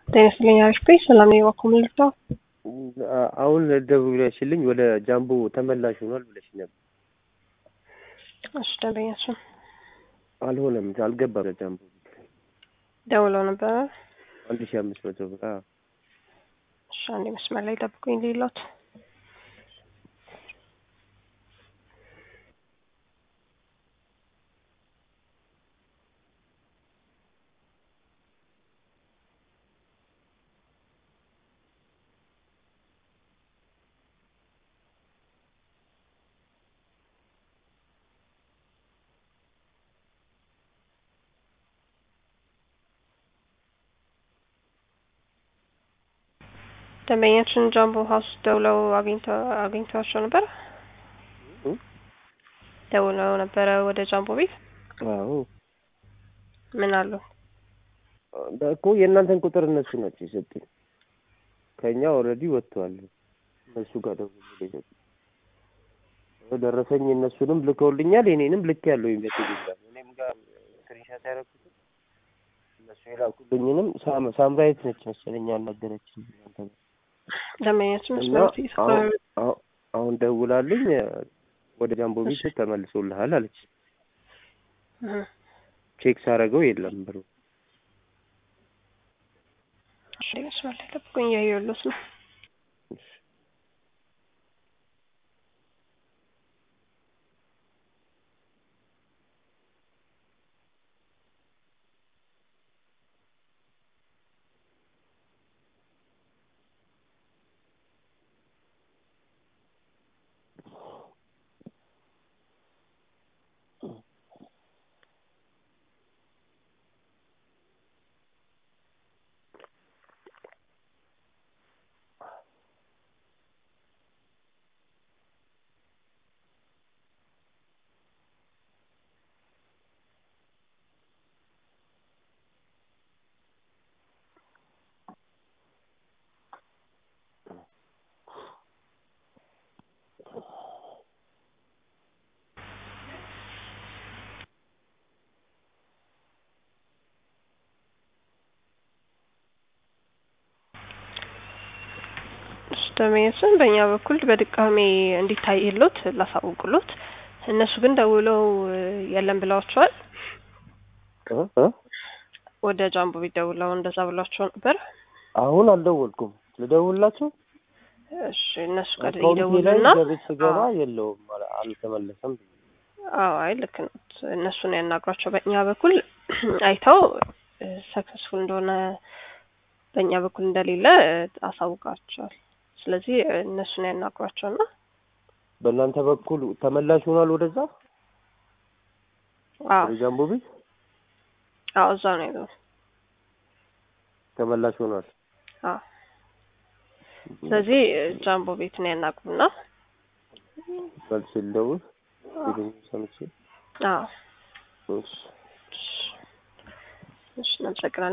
ጤና ይስጥልኝ አሪፍ ነኝ። ሰላም ነኝ። እባክዎ ምን ልርዳው? አሁን ደውለሽልኝ ወደ ጃምቦ ተመላሽ ሆኗል ብለሽ ነበር። እሺ ደንበኛችን አልሆነም፣ አልገባም። ለጃምቦ ደውለው ነበረ። አንድ ሺህ አምስት መቶ ብር አዎ። እሺ አንዴ መስመር ላይ ጠብቁኝ ሌሎት ደንበኛችን ጃምቦ ሀውስ ደውለው አግኝተዋቸው ነበር። ደውለው ነበረ ወደ ጃምቦ ቤት። አዎ ምን አሉ? እኮ የእናንተን ቁጥር እነሱ ናቸው የሰጡኝ። ከእኛ ኦልሬዲ ወጥተዋል። እነሱ ጋር ደውዬ ደረሰኝ። እነሱንም ልከውልኛል፣ የኔንም ልክ ያለው በቴሌግራም እኔም ጋር ስክሪንሻት ያደረኩት እነሱ የላኩልኝንም ሳምራዊት ነች መሰለኝ ያናገረችኝ እናንተ ጋር ደንበኛችን እና መስመር አሁን ደውላልኝ ወደ ጃምቦ ቤት ተመልሶልሃል አለች። ቼክ ሳረገው የለም ብሩ። እሺ መስመር ላይ ጠብቁኝ፣ እያየሁሎት ነው። ደንበኛችን በእኛ በኩል በድጋሚ እንዲታይሎት ላሳውቅሎት፣ እነሱ ግን ደውለው የለም ብለዋቸዋል። ወደ ጃምቦ ቤት ደውለው እንደዛ ብሏቸው ነበር። አሁን አልደወልኩም። ልደውልላቸው እሺ እነሱ ጋር አካውንቴ ላይ ይደውሉና ደርስ ስገባ የለውም አለ- አልተመለሰም። አዎ አይ ልክ ነው። እነሱን ያናግሯቸው። በእኛ በኩል አይተው ሰክሰስፉል እንደሆነ በእኛ በኩል እንደሌለ አሳውቃቸዋል። ስለዚህ እነሱን ያናግሯቸውና በእናንተ በኩል ተመላሽ ሆኗል ወደዛ አዎ ወደ ጃምቦ ቤት አዎ እዛ ነው ያለው። ተመላሽ ሆኗል። አዎ ስለዚህ ጃምቦ ቤት ነው ያናግሩና መልስ ልደውል ፊልም ሰምቼ አዎ እሺ እሺ እናመሰግናለን።